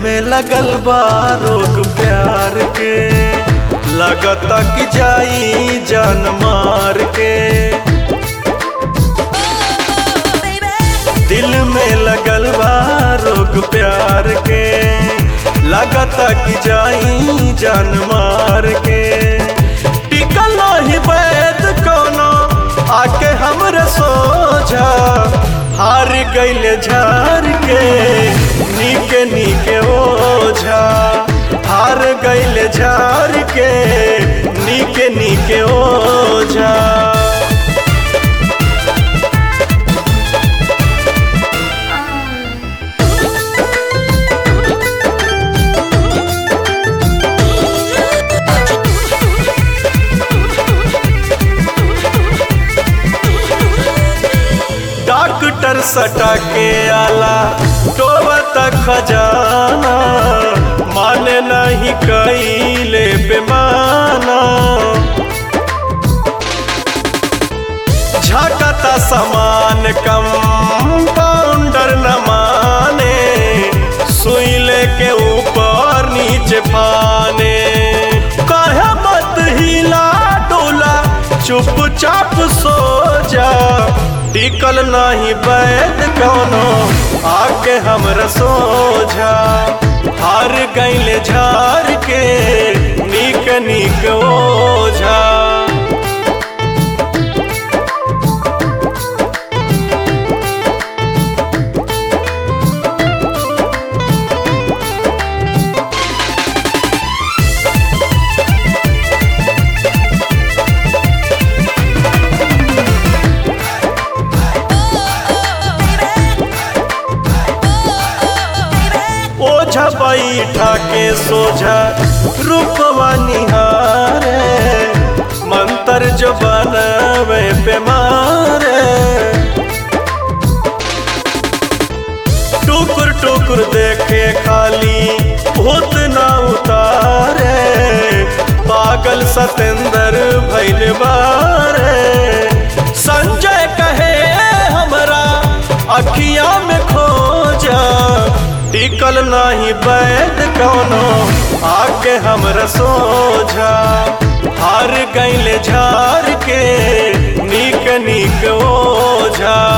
में लगल बा रोग प्यार के लगता कि जाई जान मार के दिल में लगल बा रोग प्यार के लगता कि जाई जान मार के टिकल ही वैद कोनो आके हमरे सोझा हार गईले झार के नीके नीके ओझा हार गईले झार के नीके नीके ओझा डॉक्टर सटा के आला टोबा तक खजाना माने नहीं कैले बेमाना झटता समान कम पाउंडर न माने सुई लेके ऊपर नीचे पाने कहे मत हिला डोला चुपचाप सो जा टिकल नहीं बैद कौनो आके हमरा सोझा हार गईले झार के नीक नीक ओझा ओझा बैठा के सोझा रूपवा निहारे मंत्र जो बनवे बेमारे टुकुर टुकुर देखे खाली भूत ना उतारे पागल सतेंद्र भैल बारे संजय कहे हमरा अखिया में खोजा टिकल नहीं बैद कौनो आके हमरा सोझा हार गईले झार के नीक नीक ओझा